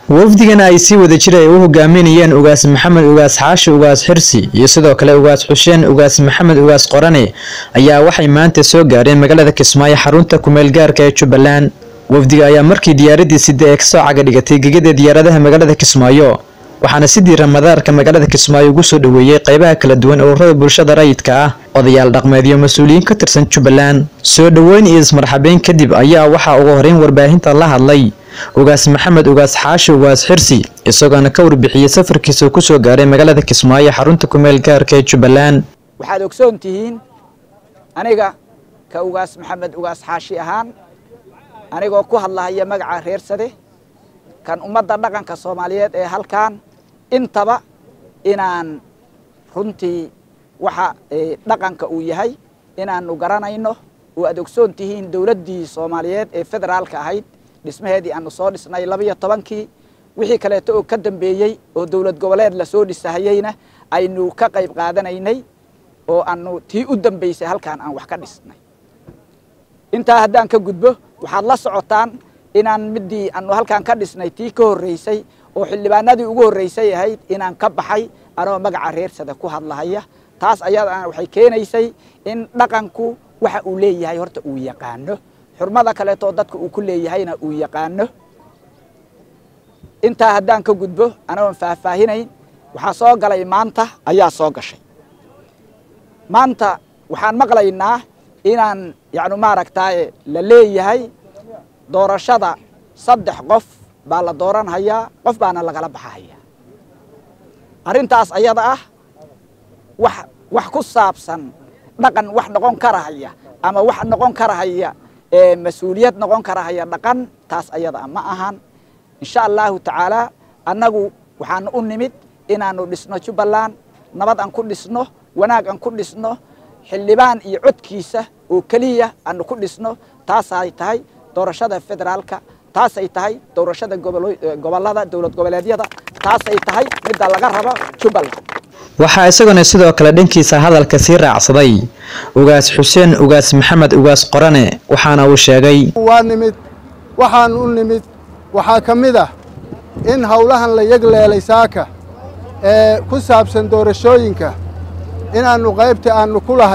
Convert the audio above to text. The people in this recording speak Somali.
wafdigan ay si wada jir ay u hogaaminayeen ugaas maxamed ugaas xaashi ugaas xirsi iyo sidoo kale ugaas xuseen ugaas maxamed ugaas qorane ayaa waxay maanta soo gaareen magaalada kismaayo xarunta kumeel gaarka ee jubbaland wafdiga ayaa markii diyaaradii sida ee kasoo caga dhigatay gegada diyaaradaha magaalada kismaayo waxaana sidii ramadaarka magaalada kismaayo ugu soo dhoweeyey qaybaha kala duwan ururada bulshada rayidka ah odayaal dhaqmeed iyo mas-uuliyiin ka tirsan jubbaland soo dhoweyn iyo ismarxabeyn kadib ayaa waxaa ugu horeyn warbaahinta la hadlay ugaas maxamed ugaas xaashi ugaas xirsi isagoona ka warbixiyey safarkiisa kusoo gaaray magaalada kismaayo xarunta kumeel gaarka ee jubbaland waxaad ogsoon tihiin aniga ka ugaas maxamed ugaas xaashi ahaan anigoo ku hadlahaya magaca reersade kan ummadda dhaqanka soomaaliyeed ee halkan intaba inaan runtii waxa dhaqanka uu yahay inaanu garanayno oo aad ogsoon tihiin dowladdii soomaaliyeed ee federaalka ahayd dhismaheedii aanu soo dhisnay labaiyo tobankii wixii kaleeto oo ka dambeeyey oo dowlad goboleed lasoo dhisahayeyna aynu ka qayb qaadanaynay oo aanu tii u dambeysay halkaan aan wax ka dhisnay intaa haddaan ka gudbo waxaad la socotaan inaan midii aanu halkaan ka dhisnay tii ka horreysay oo xildhibaanadii ugu horreysay ahayd inaan ka baxay anoo magaca reersada ku hadlahaya taas ayadana waxay keenaysay in dhaqanku waxa uu leeyahay horta uu yaqaano xurmada kaleeto dadka uu ku leeyahayna uu yaqaano intaa haddaan ka gudbo anagoon faahfaahinayn waxaa soo galay maanta ayaa soo gashay maanta waxaan maqlaynaa inaan yacni maaragtaaye la leeyahay doorashada saddex qof baa la dooranhayaa qof baana lagala baxahayaa arrintaas ayada ah wax wax ku saabsan dhaqan wax noqon karahaya ama wax noqon karahaya mas-uuliyad noqon karahaya dhaqan taas ayada ma ahan insha allahu tacaala annagu waxaanu u nimid inaanu dhisno jubbaland nabad aan ku dhisno wanaag aan ku dhisno xildhibaan iyo codkiisa oo keliya aanu ku dhisno taasay tahay doorashada federaalka taasay tahay doorashada gobolada dowlad goboleedyada taasay tahay midda laga rabo jubbaland waxaa isaguna sidoo kale dhankiisa hadalka sii raacsaday ugaas xuseen ugaas maxamed ugaas qorane waxaana uu sheegay waa nimid waxaan u nimid waxaa ka mid ah in howlahan la yegleelay saaka ee ku saabsan doorashooyinka inaannu qaybta aannu ku lahay